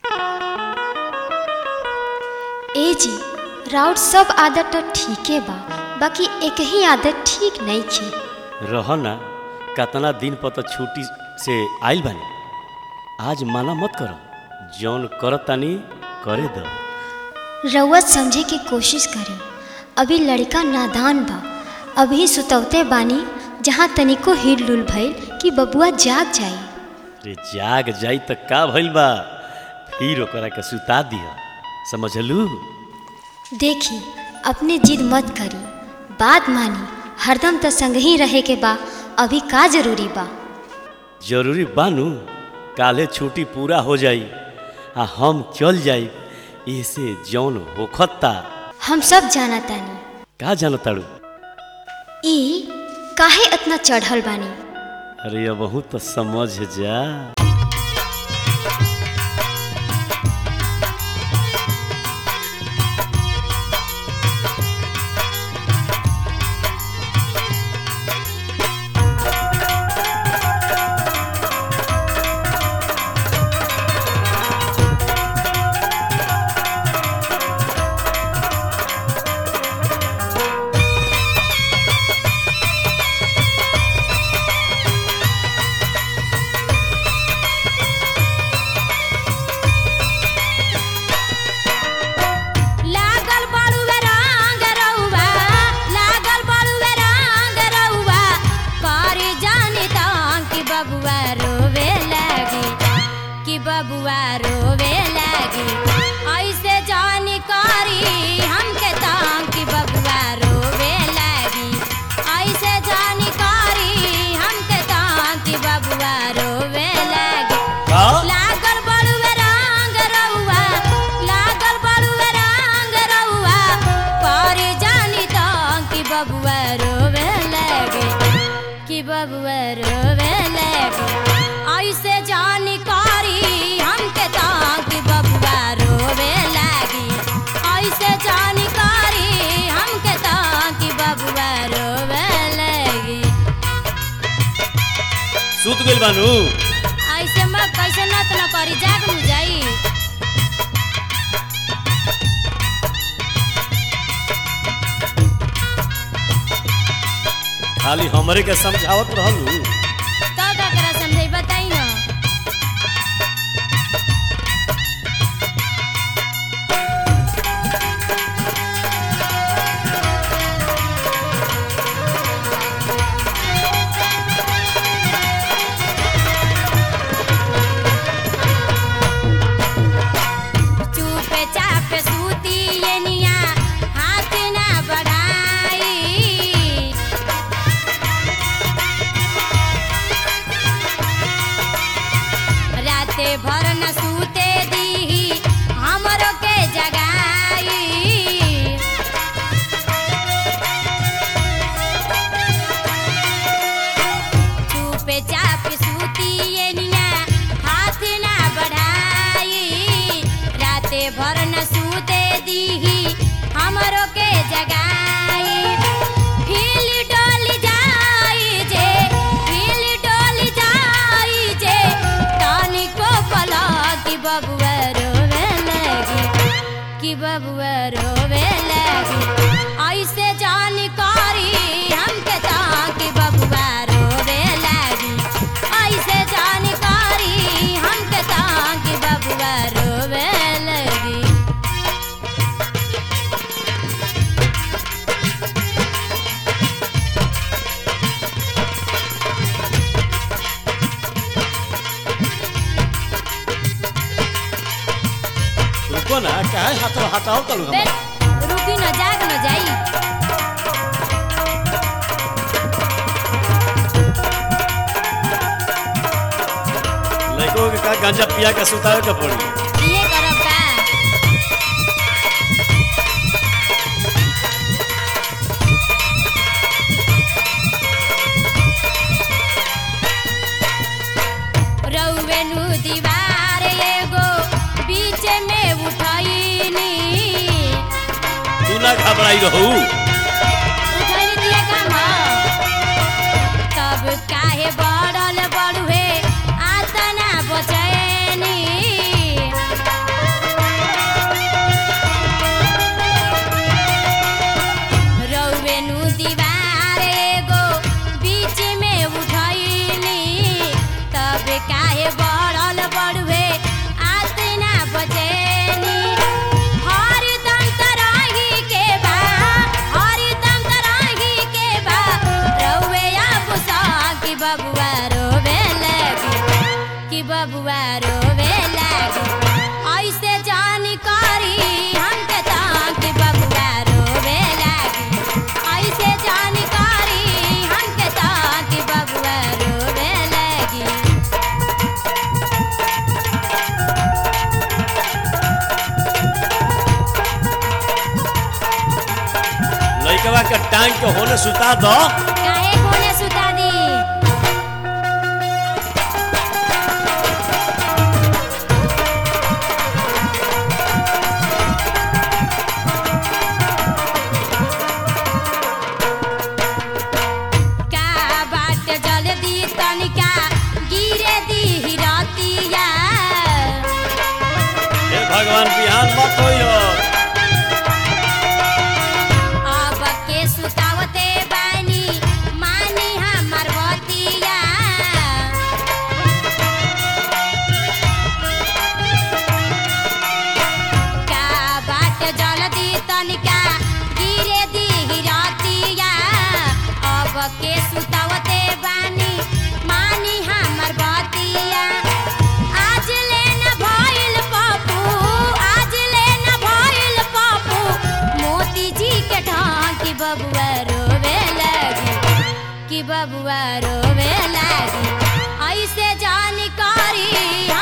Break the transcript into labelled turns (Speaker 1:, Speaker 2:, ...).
Speaker 1: ए जी राउर सब आदत तो ठीके बा बाकी एक ही आदत ठीक नहीं खे
Speaker 2: रह ना कतना दिन पर तो छुट्टी से आइल बानी आज माना मत करो जौन करत तानी करे दो
Speaker 1: रउआ समझे के कोशिश करी अभी लड़का नादान बा अभी सुतवते बानी जहाँ तनिको हिल डुल भइल कि बबुआ जाग जाई
Speaker 2: रे जाग जाई त का भइल बा फिर ओकरा के सुता दिया समझलू
Speaker 1: देखी अपने जिद मत करी बात मानी हरदम तो संग ही रहे के बा अभी का जरूरी बा
Speaker 2: जरूरी बानू काले छुट्टी पूरा हो जाई आ हम चल जाई ऐसे जौन होखता
Speaker 1: हम सब जाना तानी
Speaker 2: का जानताड़ू
Speaker 1: ई काहे इतना चढ़ल बानी
Speaker 2: अरे अब तो समझ जा
Speaker 3: लागल बड़ुए रंग रउआ लागल बड़ुए रंग रउआ करी जानी तंग कि बबुआ रोवे लागी कि बबुआ रोवे लागी ऐसे जानी करी हमके तंग कि बबुआ रोवे लागी ऐसे जानी करी हमके तंग कि बबुआ रोवे लागी लागल बड़ुए रंग रउआ लागल बड़ुए रंग रउआ करे जानी तो कि बबुआ रोवे लगे कि बबुआ रोवे लगे ऐसे जानी करी हमके तो कि बबुआ रोवे लगी ऐसे जानी करी हमके तो कि बबुआ रोवे लगी
Speaker 2: सुत गइल बानू
Speaker 3: ऐसे मत कैसे नत न करी जाग मु जाई
Speaker 2: खाली हमरे के समझावत रहलू
Speaker 3: का का करा समझाई बताई न चुपे चापे सूती ये निया हाथ ना बढ़ाई राते भर न सूते दी हमरो के जगाई चुपे चाप सूती ये निया हाथ ना बढ़ाई राते भर न सूते दीही हमरो के जगाई हिल डोल जाई जे हिल डोल जाई जे तनिको पला कि बबुआ रोवे लगी कि बबुआ रोवे लगी ऐसे जानकारी हमके ता कि बबुआ रोवे लगी ऐसे जानकारी हमके ता कि बबुआ रोवे लगी
Speaker 2: रुको ना काहे हाथ हटाओ तलू
Speaker 3: बे
Speaker 2: हम
Speaker 3: रुकी न जाग न जाई
Speaker 2: लड़कों के का गांजा पिया के सुतावे के पड़ी
Speaker 3: ये करब का रउवे नु दीवार एगो बीच में उठैनी
Speaker 2: तू ना घबराई रहू
Speaker 3: उठैनी दिया काम तब काहे बढ़ल बढ़ुए आतना बचैनी बबुआ रोवे लागी ऐसे जानकारी हमके ताकि बबुआ रोवे लागी ऐसे जानकारी हमके ताकि बबुआ रोवे लागी
Speaker 2: लइकवा के टांग के होने सुता दो
Speaker 3: काहे कोने सुता दी का बाट जल दी तनिका गिरे दी रतिया
Speaker 2: हे भगवान बिहान मत होइयो
Speaker 3: अब के सुतावते बानी मानी हमर बतिया का बाट जल्दी तनिका गिरे दी रतिया अब के सुतावते बानी मानी हमर बतिया आज ले न भइल पप्पू आज ले न भइल पप्पू मोती जी के ढांकी बबुआ रोवे लगी कि बबुआ रोवे लगी ऐसे जानकारी